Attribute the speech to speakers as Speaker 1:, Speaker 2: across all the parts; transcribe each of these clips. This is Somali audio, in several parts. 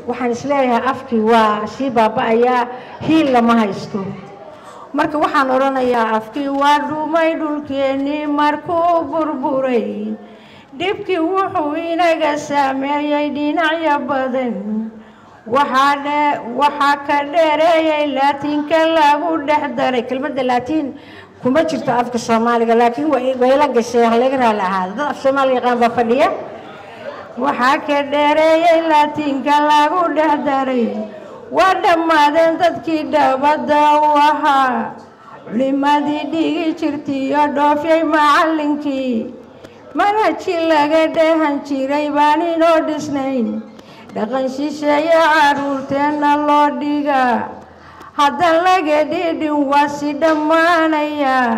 Speaker 1: waxaan isleeyahay afkii waa sii baaba-ayaa hiil lama haysto marka waxaan odhanayaa afkii waa dhumay dhulkeennii markuu burburay dhibkii wuxuu inaga saameeyey dhinacyo badan waxaa ka dheereeyay laatiinka lagu dhex daray kelmadda laatiin kuma jirto afka soomaaliga laakiin wayla gashay halaga raali ahaada dad af soomaaliga yaqaan baa fadhiya waxaa ka dheereeyay laatiinka lagu dhex daray waa dhammaadeen dadkii dhabadda u ahaa culimadii dhigi jirtiiyo dhoofyay macallinkii manhaji laga dheehan jiray baan inoo dhisnayn dhaqan shisheeye caruurteenna loo dhigaa haddan laga dhidhin waa si dhammaanayaa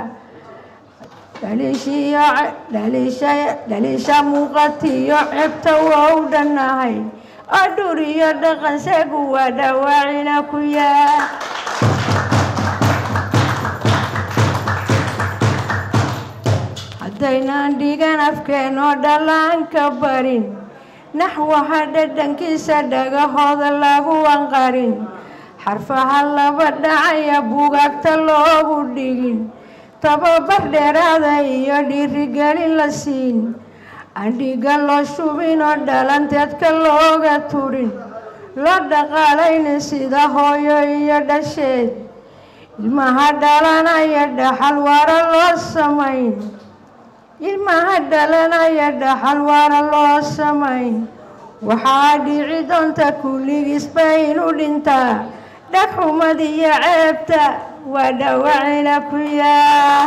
Speaker 1: dhaliisha muuqatiyo cebta waa u dhannahay oo dhur iyo dhaqansagu waa dhawaacina ku yaa haddaynaan dhigan afkeenoo dhallaanka barin naxwaha dhadhankiisa dhagahooda lagu anqarin xarfaha laba dhacaya bugaagta loogu dhigin tababar dheeraada iyo dhiirigelin la siin andhiga loo shubin oo dhalanteedka looga turin loo dhaqaalaynin sida hooyo iyo dhasheed ilmaha dhalanaya dhaxal waara loo samayn ilmaha dhalanaya dhaxal waara loo samayn waxaa dhici doonta kulligiisba inu dhintaa dhagxumad iyo ceebta waa dhawacina ku yaa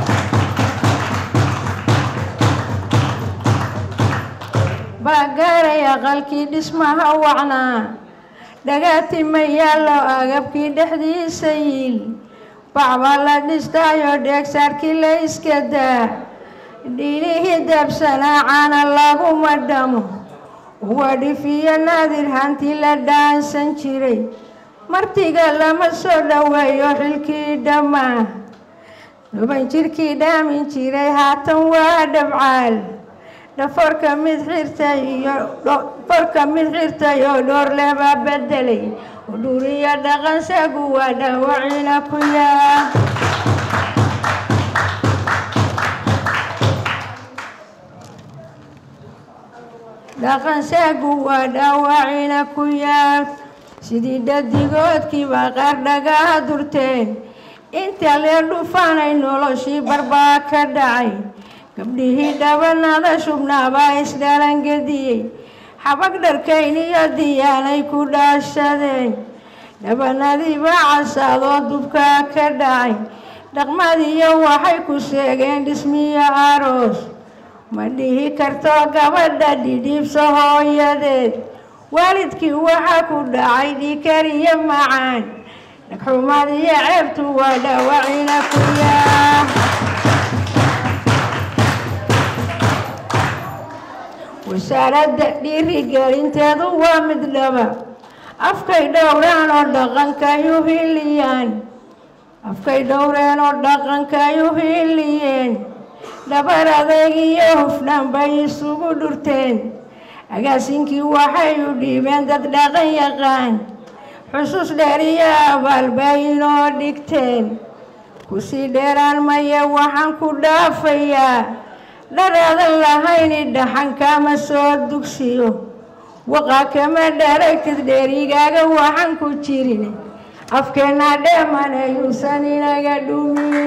Speaker 1: baa gaaray aqalkii dhismaha wacnaa dhagaati ma yaallo agabkii dhexdiisa yiil bacbaa la dhistaayo dheegsaarkii la iska daa dhiilihii dabsanaa caana laguma dhamo wadhifiyo naadir hantii la dhaansan jiray martiga lama soo dhoweeyo xilkii dhammaa dhuban jirkii dhaamin jiray haatan waa dhabcaal dhaforka mid xirtay iyo dhaforka mid xirtay oo dhoor leh baa bedelay udhuriyo dhaqansagu waa dhawacina ku yaa dhaqansagu waa dhaawacina ku yaal sidii dhadigoodkii baa qaar dhagaha durteen inta lee dhufaanay noloshii barbaa ka dhacay gabdhihii dhabanada shubnaabaa isdhalangediyey xabag dharkayn iyo diyaanay ku dhaashadeen dhabanadiibaa casaadoo dubkaa ka dhacay dhaqmadiyo waxay ku sheegeen dhismiyo aroos ma dhihi karto gabadha dhidhiibsa hooyadeed waalidkii waxaa ku dhacay dhikar iyo macaan dhagxumad iyo ceebtu waa dhawacina ku yaa wasaaradda dhiirigelinteedu waa mid dhaba afkay dhowraan oo dhaqankay u hiliyaan afkay dhowreen oo dhaqankay u hiliyeen dhabar adeeg iyo hufnaan bay isugu dhurteen agaasinkii waxay u dhiibeen dad dhaqan yaqaan xusuus dheer iyo abaal bay inoo dhigteen kusii dheeraan maye waxaan ku dhaafayaa dharaadan lahayni dhaxan kama soo dugsiyo waqaa kama dharagtid dheerigaaga waxaan ku jirin afkeenna dheeman ayuusan inaga dhumin